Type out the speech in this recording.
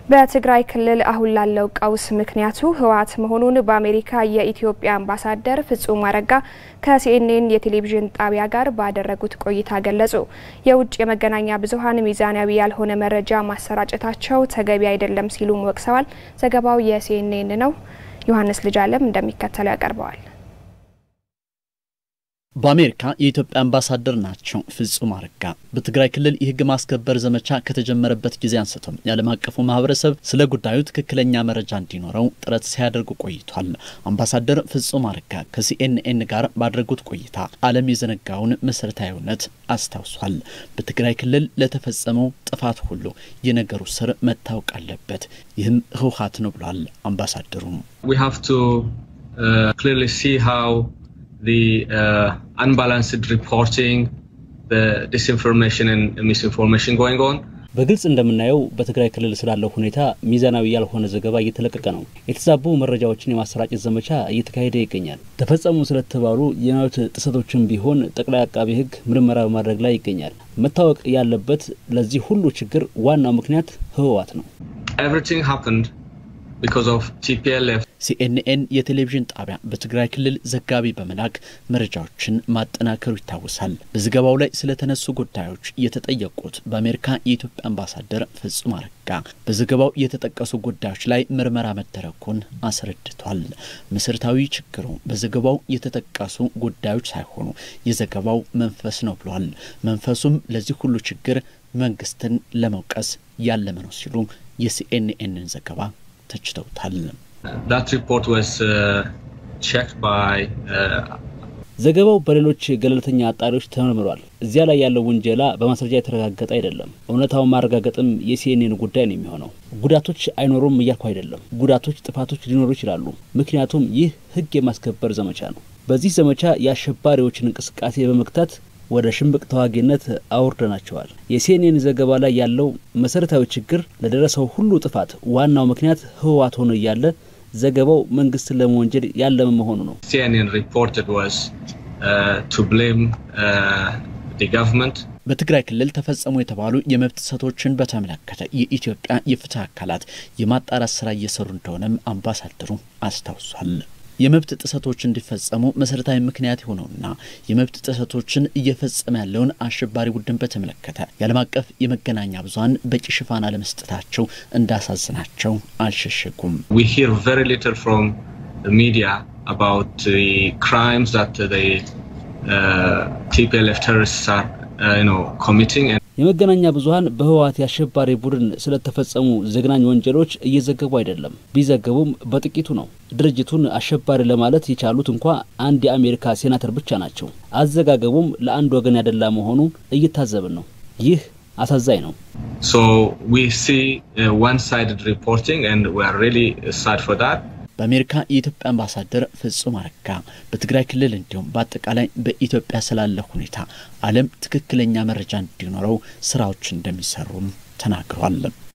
በትግራይ ክልል አሁን ላለው ቀውስ ምክንያቱ ህወሓት መሆኑን በአሜሪካ የኢትዮጵያ አምባሳደር ፍጹም አረጋ ከሲኤንኤን የቴሌቪዥን ጣቢያ ጋር ባደረጉት ቆይታ ገለጹ። የውጭ የመገናኛ ብዙኃን ሚዛናዊ ያልሆነ መረጃ ማሰራጨታቸው ተገቢ አይደለም ሲሉም ወቅሰዋል። ዘገባው የሲኤንኤን ነው። ዮሐንስ ልጅ አለም እንደሚከተለው ያቀርበዋል። በአሜሪካ የኢትዮጵያ አምባሳደር ናቸው ፍጹም አረጋ። በትግራይ ክልል የህግ ማስከበር ዘመቻ ከተጀመረበት ጊዜ አንስቶም የዓለም አቀፉ ማህበረሰብ ስለ ጉዳዩ ትክክለኛ መረጃ እንዲኖረው ጥረት ሲያደርጉ ቆይቷል። አምባሳደር ፍጹም አረጋ ከሲኤንኤን ጋር ባደረጉት ቆይታ ዓለም የዘነጋውን መሰረታዊ እውነት አስታውሷል። በትግራይ ክልል ለተፈጸመው ጥፋት ሁሉ የነገሩ ስር መታወቅ አለበት፣ ይህም ህወሓት ነው ብሏል አምባሳደሩም the uh, unbalanced reporting, the disinformation and misinformation going on. በግልጽ እንደምናየው በትግራይ ክልል ስላለው ሁኔታ ሚዛናዊ ያልሆነ ዘገባ እየተለቀቀ ነው። የተዛቡ መረጃዎችን የማሰራጨት ዘመቻ እየተካሄደ ይገኛል። ተፈጸሙ ስለተባሉ የመብት ጥሰቶችን ቢሆን ጠቅላይ አቃቤ ሕግ ምርመራ በማድረግ ላይ ይገኛል። መታወቅ ያለበት ለዚህ ሁሉ ችግር ዋናው ምክንያት ህወሓት ነው። Everything happened because of TPLF. ሲኤንኤን የቴሌቪዥን ጣቢያ በትግራይ ክልል ዘጋቢ በመላክ መረጃዎችን ማጠናከሩ ይታወሳል። በዘገባው ላይ ስለተነሱ ጉዳዮች የተጠየቁት በአሜሪካ የኢትዮጵያ አምባሳደር ፍጹም አረጋ በዘገባው የተጠቀሱ ጉዳዮች ላይ ምርመራ መደረጉን አስረድቷል። መሰረታዊ ችግሩ በዘገባው የተጠቀሱ ጉዳዮች ሳይሆኑ የዘገባው መንፈስ ነው ብሏል። መንፈሱም ለዚህ ሁሉ ችግር መንግስትን ለመውቀስ ያለመ ነው ሲሉ የሲኤንኤንን ዘገባ ተችተውታል። That report was uh, checked by uh, ዘገባው በሌሎች ገለልተኛ አጣሪዎች ተመርምሯል። እዚያ ላይ ያለው ውንጀላ በማስረጃ የተረጋገጠ አይደለም። እውነታውን ማረጋገጥም የሲኤንኤን ጉዳይ ነው የሚሆነው። ጉዳቶች አይኖሩም እያልኩ አይደለም። ጉዳቶች፣ ጥፋቶች ሊኖሩ ይችላሉ። ምክንያቱም ይህ ህግ የማስከበር ዘመቻ ነው። በዚህ ዘመቻ የአሸባሪዎችን እንቅስቃሴ በመግታት ወደ ሽምቅ ተዋጊነት አውርደናቸዋል። የሲኤንኤን ዘገባ ላይ ያለው መሰረታዊ ችግር ለደረሰው ሁሉ ጥፋት ዋናው ምክንያት ህወሓት ሆኖ እያለ ዘገባው መንግስትን ለመወንጀል ያለመ መሆኑ ነው። CNN reported was uh, to blame uh, the government. በትግራይ ክልል ተፈጸሙ የተባሉ የመብት ጥሰቶችን በተመለከተ የኢትዮጵያ የፍትህ አካላት የማጣራት ስራ እየሰሩ እንደሆነም አምባሳደሩ አስታውሷል። የመብት ጥሰቶች እንዲፈጸሙ መሰረታዊ ምክንያት የሆነውና የመብት ጥሰቶችን እየፈጸመ ያለውን አሸባሪ ቡድን በተመለከተ የዓለም አቀፍ የመገናኛ ብዙኃን በቂ ሽፋን አለመስጠታቸው እንዳሳዝናቸው አልሸሸጉም። We hear very little from the media about the crimes that the uh, TPLF terrorists are, uh, you know, committing. And የመገናኛ ብዙኃን በህወሓት የአሸባሪ ቡድን ስለተፈጸሙ ዘግናኝ ወንጀሎች እየዘገቡ አይደለም። ቢዘገቡም በጥቂቱ ነው። ድርጅቱን አሸባሪ ለማለት የቻሉት እንኳ አንድ የአሜሪካ ሴናተር ብቻ ናቸው። አዘጋገቡም ለአንድ ወገን ያደላ መሆኑ እየታዘብን ነው። ይህ አሳዛኝ ነው። so we see uh, one-sided reporting, and we are really sad for that. በአሜሪካ የኢትዮጵያ አምባሳደር ፍጹም አረጋ በትግራይ ክልል እንዲሁም በአጠቃላይ በኢትዮጵያ ስላለ ሁኔታ ዓለም ትክክለኛ መረጃ እንዲኖረው ስራዎች እንደሚሰሩም ተናግሯል።